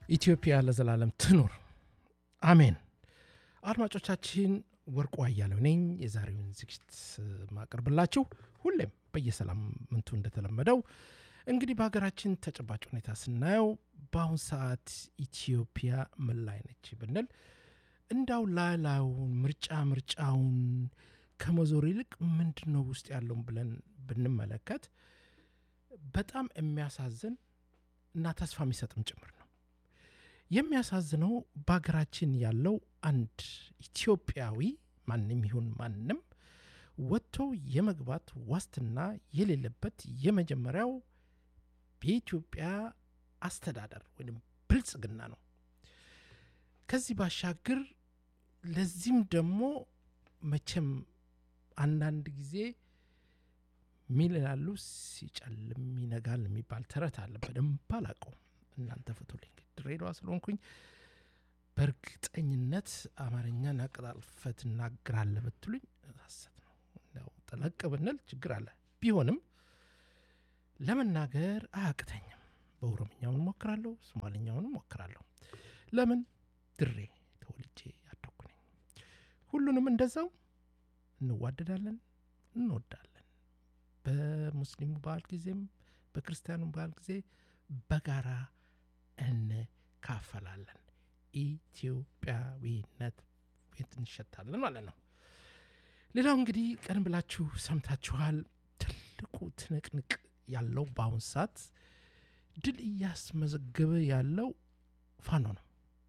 ኢትዮጵያ ለዘላለም ትኑር፣ አሜን። አድማጮቻችን ወርቁ አያሌው ነኝ። የዛሬውን ዝግጅት ማቀርብላችሁ ሁሌም በየሳምንቱ እንደተለመደው እንግዲህ በሀገራችን ተጨባጭ ሁኔታ ስናየው በአሁን ሰዓት ኢትዮጵያ ምን ላይ ነች ብንል እንዳው ላላውን ምርጫ ምርጫውን ከመዞር ይልቅ ምንድን ነው ውስጥ ያለውን ብለን ብንመለከት በጣም የሚያሳዝን እና ተስፋ የሚሰጥም ጭምር ነው። የሚያሳዝነው በሀገራችን ያለው አንድ ኢትዮጵያዊ ማንም ይሁን ማንም ወጥቶ የመግባት ዋስትና የሌለበት የመጀመሪያው የኢትዮጵያ አስተዳደር ወይም ብልጽግና ነው። ከዚህ ባሻገር ለዚህም ደግሞ መቼም አንዳንድ ጊዜ ሚል ይላሉ ሲጨልም ይነጋል የሚባል ተረት አለ። በደንብ አላውቀውም፣ እናንተ ፍቱልኝ። ድሬዳዋ ስለሆንኩኝ በእርግጠኝነት አማርኛን አቀላጥፈህ ትናገራለህ ብትሉኝ ሐሰት ነው። ያው ጠለቅ ብንል ችግር አለ። ቢሆንም ለመናገር አያቅተኝም። በኦሮምኛውን ሞክራለሁ፣ ሶማልኛውን ሞክራለሁ። ለምን ድሬ ተወልጄ ያደኩ ነኝ። ሁሉንም እንደዛው እንዋደዳለን፣ እንወዳለን። በሙስሊሙ በዓል ጊዜም በክርስቲያኑ በዓል ጊዜ በጋራ እንካፈላለን። ኢትዮጵያዊነት ቤት እንሸታለን ማለት ነው። ሌላው እንግዲህ ቀን ብላችሁ ሰምታችኋል። ትልቁ ትንቅንቅ ያለው በአሁን ሰዓት ድል እያስመዘገበ ያለው ፋኖ ነው።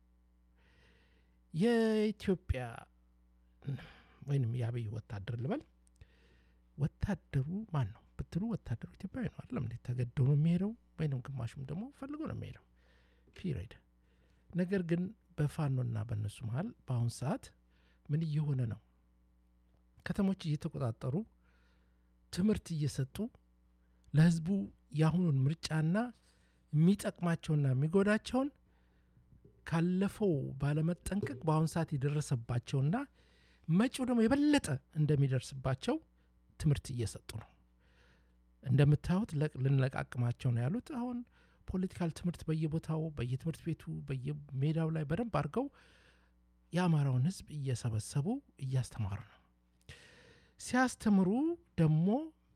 የኢትዮጵያ ወይንም የአብይ ወታደር ልበል ወታደሩ ማን ነው ብትሉ ወታደሩ ኢትዮጵያዊ ነው አይደለም እንዴ? ተገዶ ነው የሚሄደው ወይንም ግማሹም ደግሞ ፈልጎ ነው የሚሄደው ፒሪድ። ነገር ግን በፋኖና በእነሱ መሀል በአሁን ሰዓት ምን እየሆነ ነው? ከተሞች እየተቆጣጠሩ ትምህርት እየሰጡ ለህዝቡ የአሁኑን ምርጫና የሚጠቅማቸውና የሚጎዳቸውን ካለፈው ባለመጠንቀቅ በአሁን ሰዓት የደረሰባቸውና መጪው ደግሞ የበለጠ እንደሚደርስባቸው ትምህርት እየሰጡ ነው። እንደምታዩት ልንለቃቅማቸው ነው ያሉት። አሁን ፖለቲካል ትምህርት በየቦታው በየትምህርት ቤቱ በየሜዳው ላይ በደንብ አድርገው የአማራውን ህዝብ እየሰበሰቡ እያስተማሩ ነው። ሲያስተምሩ ደግሞ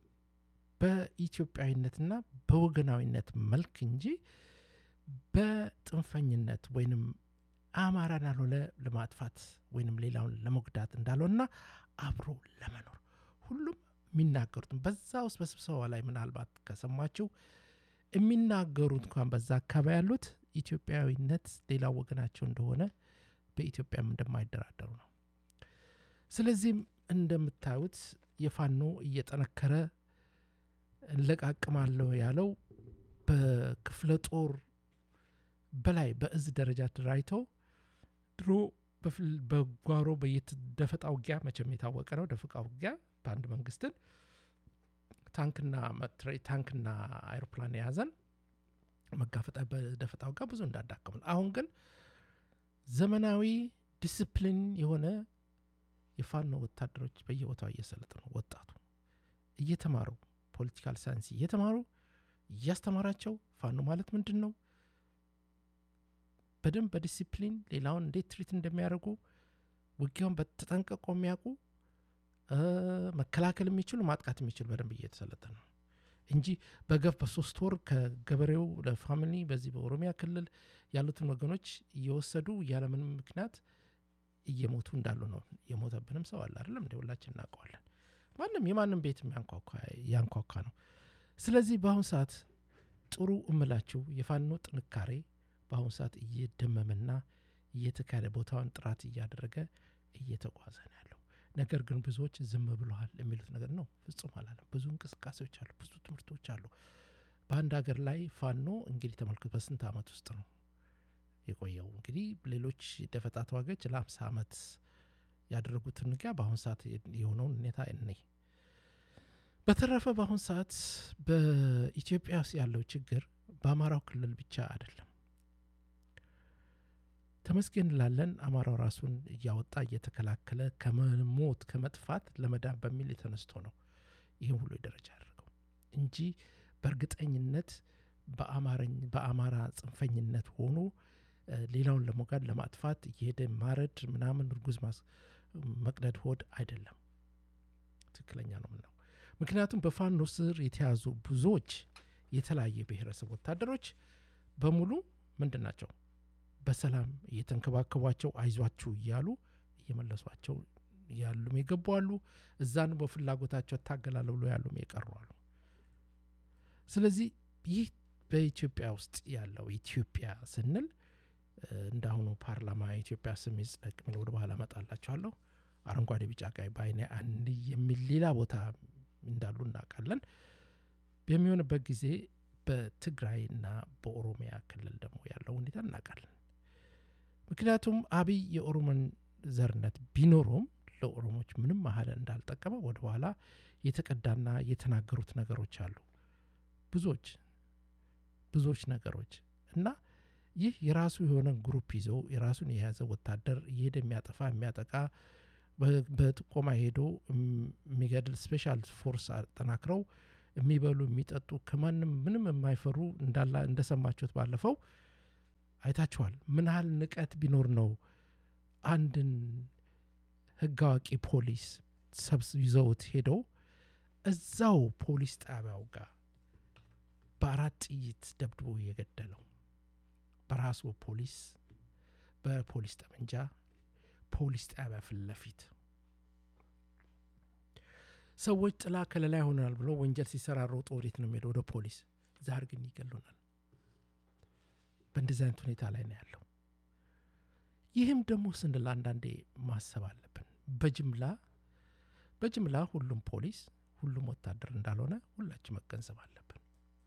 በኢትዮጵያዊነትና በወገናዊነት መልክ እንጂ በጥንፈኝነት ወይንም አማራን ያልሆነ ለማጥፋት ወይንም ሌላውን ለመጉዳት እንዳልሆነና አብሮ ለመኖር ሁሉም የሚናገሩትም በዛ ውስጥ በስብሰባ ላይ ምናልባት ከሰማችሁ የሚናገሩት እንኳን በዛ አካባቢ ያሉት ኢትዮጵያዊነት ሌላው ወገናቸው እንደሆነ በኢትዮጵያም እንደማይደራደሩ ነው። ስለዚህም እንደምታዩት የፋኖ እየጠነከረ እንለቃቅማለሁ ያለው በክፍለ ጦር በላይ በእዝ ደረጃ ተደራጅተው ድሮ በጓሮ በየደፈጣ ውጊያ መቼም የታወቀ ነው። ደፈጣ ውጊያ በአንድ መንግስትን ታንክና ታንክና አይሮፕላን የያዘን መጋፈጣ በደፈጣ ውጊያ ብዙ እንዳዳከሙን፣ አሁን ግን ዘመናዊ ዲስፕሊን የሆነ የፋኖ ወታደሮች በየቦታው እየሰለጠኑ ወጣቱ እየተማሩ ፖለቲካል ሳይንስ እየተማሩ እያስተማራቸው ፋኖ ማለት ምንድን ነው በደንብ በዲሲፕሊን ሌላውን እንዴት ትሪት እንደሚያደርጉ ውጊያውን በተጠንቀቆ የሚያውቁ መከላከል የሚችሉ ማጥቃት የሚችሉ በደንብ እየተሰለጠነ ነው እንጂ በገፍ በሶስት ወር ከገበሬው ለፋሚሊ በዚህ በኦሮሚያ ክልል ያሉትን ወገኖች እየወሰዱ ያለምንም ምክንያት እየሞቱ እንዳሉ ነው። የሞተብንም ሰው አለ አይደለም እንደ ሁላችን እናውቀዋለን። ማንም የማንም ቤት ያንኳኳ ነው። ስለዚህ በአሁኑ ሰዓት ጥሩ እምላችሁ የፋኖ ጥንካሬ በአሁኑ ሰዓት እየደመመና እየተካሄደ ቦታውን ጥራት እያደረገ እየተጓዘ ነው ያለው። ነገር ግን ብዙዎች ዝም ብለዋል የሚሉት ነገር ነው። ፍጹም አላለም። ብዙ እንቅስቃሴዎች አሉ፣ ብዙ ትምህርቶች አሉ። በአንድ ሀገር ላይ ፋኖ እንግዲህ ተመልክቶ በስንት ዓመት ውስጥ ነው የቆየው? እንግዲህ ሌሎች ደፈጣ ተዋጊዎች ለአምሳ ዓመት ያደረጉትን ውጊያ በአሁኑ ሰዓት የሆነውን ሁኔታ እኔ በተረፈ በአሁኑ ሰዓት በኢትዮጵያ ውስጥ ያለው ችግር በአማራው ክልል ብቻ አይደለም። ተመስገን እንላለን። አማራው ራሱን እያወጣ እየተከላከለ ከመሞት ከመጥፋት ለመዳን በሚል የተነስቶ ነው ይህም ሁሉ ደረጃ ያደርገው እንጂ በእርግጠኝነት በአማራ ጽንፈኝነት ሆኖ ሌላውን ለሞጋድ ለማጥፋት እየሄደ ማረድ ምናምን እርጉዝ መቅደድ ሆድ አይደለም። ትክክለኛ ነው ምነው። ምክንያቱም በፋኖ ስር የተያዙ ብዙዎች የተለያየ ብሔረሰብ ወታደሮች በሙሉ ምንድን ናቸው? በሰላም እየተንከባከቧቸው አይዟችሁ እያሉ እየመለሷቸው ያሉም የገቡ አሉ። እዛን በፍላጎታቸው እታገላለሁ ብሎ ያሉም የቀሩ አሉ። ስለዚህ ይህ በኢትዮጵያ ውስጥ ያለው ኢትዮጵያ ስንል እንዳሁኑ ፓርላማ የኢትዮጵያ ስም ይጽደቅ የሚል ወደ በኋላ እመጣላችኋለሁ። አረንጓዴ፣ ቢጫ፣ ቀይ በአይነ አንድ የሚል ሌላ ቦታ እንዳሉ እናውቃለን። በሚሆንበት ጊዜ በትግራይና በኦሮሚያ ክልል ደግሞ ያለው ሁኔታ እናውቃለን። ምክንያቱም አብይ የኦሮሞን ዘርነት ቢኖረውም ለኦሮሞች ምንም ያህል እንዳልጠቀመ ወደ በኋላ የተቀዳና የተናገሩት ነገሮች አሉ። ብዙዎች ብዙዎች ነገሮች እና ይህ የራሱ የሆነ ግሩፕ ይዞ የራሱን የያዘ ወታደር እየሄደ የሚያጠፋ የሚያጠቃ በጥቆማ ሄዶ የሚገድል ስፔሻል ፎርስ አጠናክረው የሚበሉ የሚጠጡ ከማንም ምንም የማይፈሩ እንዳላ እንደሰማችሁት ባለፈው አይታችኋል። ምን ያህል ንቀት ቢኖር ነው አንድን ሕግ አዋቂ ፖሊስ ሰብስ ይዘውት ሄደው እዛው ፖሊስ ጣቢያው ጋር በአራት ጥይት ደብድቦ የገደለው በራሱ ፖሊስ በፖሊስ ጠመንጃ ፖሊስ ጣቢያ ፊት ለፊት ሰዎች ጥላ ከለላ ይሆናል ብሎ ወንጀል ሲሰራ ሮጦ ወዴት ነው የሚሄደው? ወደ ፖሊስ። ዛር ግን ይገሉናል። በእንደዚህ አይነት ሁኔታ ላይ ነው ያለው። ይህም ደግሞ ስንል አንዳንዴ ማሰብ አለብን። በጅምላ በጅምላ ሁሉም ፖሊስ ሁሉም ወታደር እንዳልሆነ ሁላችን መገንዘብ አለብን።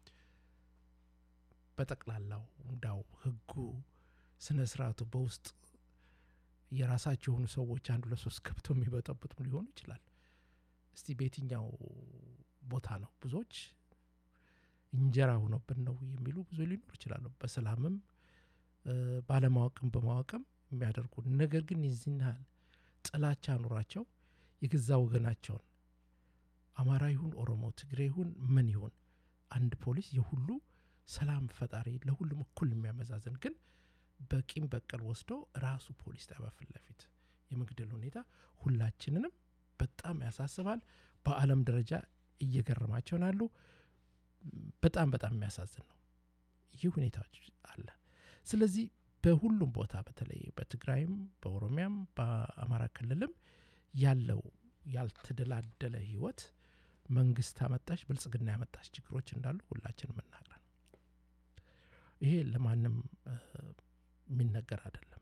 በጠቅላላው እንዳው ህጉ ስነ ስርዓቱ በውስጥ የራሳቸው የሆኑ ሰዎች አንዱ ለሶስት ገብተው የሚበጠብጡም ሊሆኑ ይችላል። እስቲ በየትኛው ቦታ ነው ብዙዎች እንጀራ ሆኖብን ነው የሚሉ ብዙ ሊኖሩ ይችላሉ። በሰላምም ባለማወቅም በማወቅም የሚያደርጉ ነገር ግን የዚህን ያህል ጥላቻ ኑሯቸው የገዛ ወገናቸውን አማራ ይሁን ኦሮሞ፣ ትግሬ ይሁን ምን ይሁን አንድ ፖሊስ የሁሉ ሰላም ፈጣሪ ለሁሉም እኩል የሚያመዛዝን ግን በቂም በቀል ወስዶ ራሱ ፖሊስ ጣቢያ ፊት ለፊት የመግደል ሁኔታ ሁላችንንም በጣም ያሳስባል። በዓለም ደረጃ እየገረማቸው ናሉ። በጣም በጣም የሚያሳዝን ነው። ይህ ሁኔታዎች አለ። ስለዚህ በሁሉም ቦታ በተለይ በትግራይም፣ በኦሮሚያም፣ በአማራ ክልልም ያለው ያልተደላደለ ህይወት መንግስት አመጣሽ ብልጽግና ያመጣሽ ችግሮች እንዳሉ ሁላችንም እናውቃለን። ይሄ ለማንም የሚነገር አይደለም።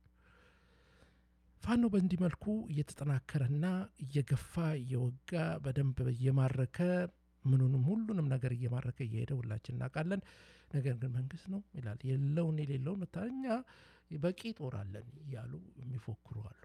ፋኖ በእንዲህ መልኩ እየተጠናከረና እየገፋ እየወጋ በደንብ እየማረከ ምኑንም ሁሉንም ነገር እየማረከ እየሄደ ሁላችን እናውቃለን። ነገር ግን መንግስት ነው ይላል የለውን የሌለውን እኛ በቂ ጦር አለን እያሉ የሚፎክሩ አሉ።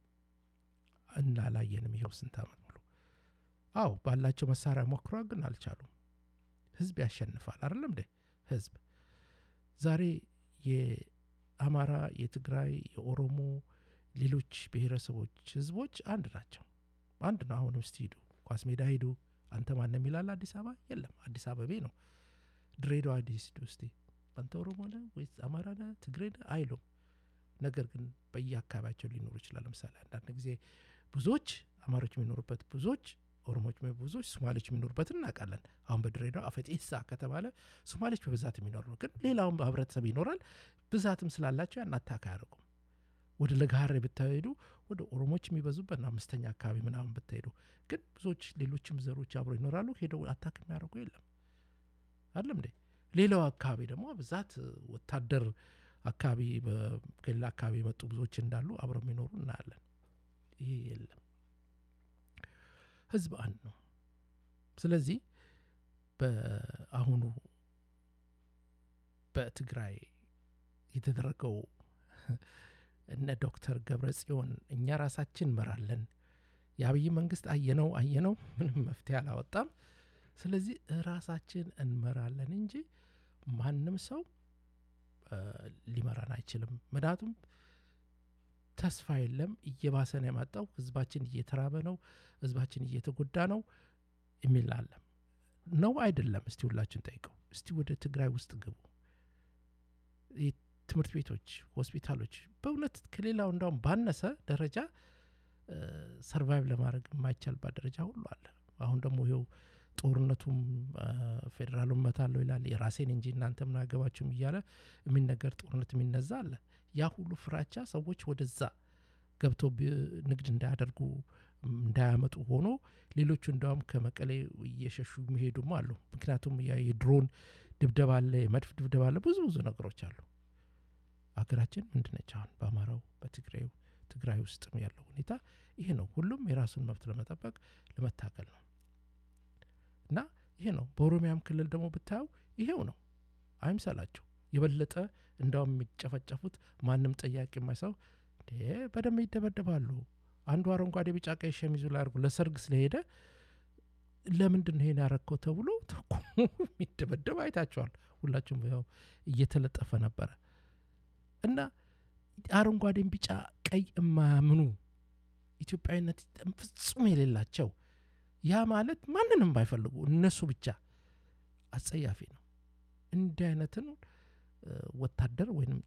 እናላየንም ይኸው ስንት ዓመት ሙሉ። አዎ ባላቸው መሳሪያ ሞክሯ፣ ግን አልቻሉም። ህዝብ ያሸንፋል አይደለም እንዴ? ህዝብ ዛሬ የአማራ፣ የትግራይ፣ የኦሮሞ ሌሎች ብሔረሰቦች ህዝቦች አንድ ናቸው። አንድ ነው። አሁንም እስቲ ሂዱ ኳስ ሜዳ ሂዱ። አንተ ማንም ይላል አዲስ አበባ የለም። አዲስ አበቤ ነው። ድሬዳዋ አዲስ ሂዱ እስቲ አንተ ኦሮሞ ነህ ወይስ አማራ ነህ ትግሬ ነህ አይሉም። ነገር ግን በየአካባቢያቸው ሊኖሩ ይችላል። ለምሳሌ አንዳንድ ጊዜ ብዙዎች አማሮች የሚኖሩበት ብዙዎች ኦሮሞች ብዙዎች ሶማሌዎች የሚኖሩበት እናውቃለን። አሁን በድሬዳዋ አፈጤሳ ከተባለ ሶማሌዎች በብዛት የሚኖሩ ነው። ግን ሌላውም ህብረተሰብ ይኖራል። ብዛትም ስላላቸው ያን አታክ አያደርጉም። ወደ ለጋሀሬ ብታሄዱ ወደ ኦሮሞች የሚበዙበት ነው። አምስተኛ አካባቢ ምናምን ብትሄዱ ግን ብዙዎች ሌሎችም ዘሮች አብሮ ይኖራሉ። ሄደው አታክ የሚያደርጉ የለም አይደለም እንዴ? ሌላው አካባቢ ደግሞ ብዛት ወታደር አካባቢ ከሌላ አካባቢ የመጡ ብዙዎች እንዳሉ አብረው የሚኖሩ እናያለን። ይሄ የለም። ህዝብ አንድ ነው። ስለዚህ በአሁኑ በትግራይ የተደረገው እነ ዶክተር ገብረ ጽዮን እኛ ራሳችን እንመራለን፣ የአብይ መንግስት አየነው አየነው ምንም መፍትሄ አላወጣም። ስለዚህ ራሳችን እንመራለን እንጂ ማንም ሰው ሊመራን አይችልም። ምክንያቱም ተስፋ የለም፣ እየባሰ ነው የመጣው። ህዝባችን እየተራበ ነው፣ ህዝባችን እየተጎዳ ነው የሚል አለም ነው አይደለም? እስቲ ሁላችን ጠይቀው። እስቲ ወደ ትግራይ ውስጥ ግቡ፣ ትምህርት ቤቶች፣ ሆስፒታሎች በእውነት ከሌላው እንዳውም ባነሰ ደረጃ ሰርቫይቭ ለማድረግ የማይቻልባት ደረጃ ሁሉ አለ። አሁን ደግሞ ይኸው ጦርነቱም ፌዴራሉን መታለው ይላል የራሴን እንጂ እናንተ ምን አገባችሁም እያለ የሚነገር ጦርነት የሚነዛ አለ። ያ ሁሉ ፍራቻ ሰዎች ወደዛ ገብተው ንግድ እንዳያደርጉ እንዳያመጡ ሆኖ ሌሎቹ እንዲያውም ከመቀሌ እየሸሹ የሚሄዱም አሉ። ምክንያቱም የድሮን ድብደባ አለ፣ የመድፍ ድብደባ አለ፣ ብዙ ብዙ ነገሮች አሉ። ሀገራችን ምንድነች አሁን በአማራው በትግራዩ ትግራይ ውስጥም ያለው ሁኔታ ይሄ ነው። ሁሉም የራሱን መብት ለመጠበቅ ለመታገል ነው እና ይሄ ነው። በኦሮሚያም ክልል ደግሞ ብታየው ይሄው ነው። አይምሰላቸው። የበለጠ እንዳውም የሚጨፈጨፉት ማንም ጠያቂ የማይሰው በደንብ ይደበደባሉ። አንዱ አረንጓዴ፣ ቢጫ፣ ቀይ ሸሚዙ ላይ አድርጎ ለሰርግ ስለሄደ ለምንድን ነው ይሄን ያረግከው ተብሎ ተኩሞ የሚደበደብ አይታቸዋል። ሁላችሁም ያው እየተለጠፈ ነበረ እና አረንጓዴን፣ ቢጫ፣ ቀይ የማያምኑ ኢትዮጵያዊነት ፍጹም የሌላቸው ያ ማለት ማንንም ባይፈልጉ እነሱ ብቻ አጸያፊ ነው። እንዲህ አይነትን ወታደር ወይም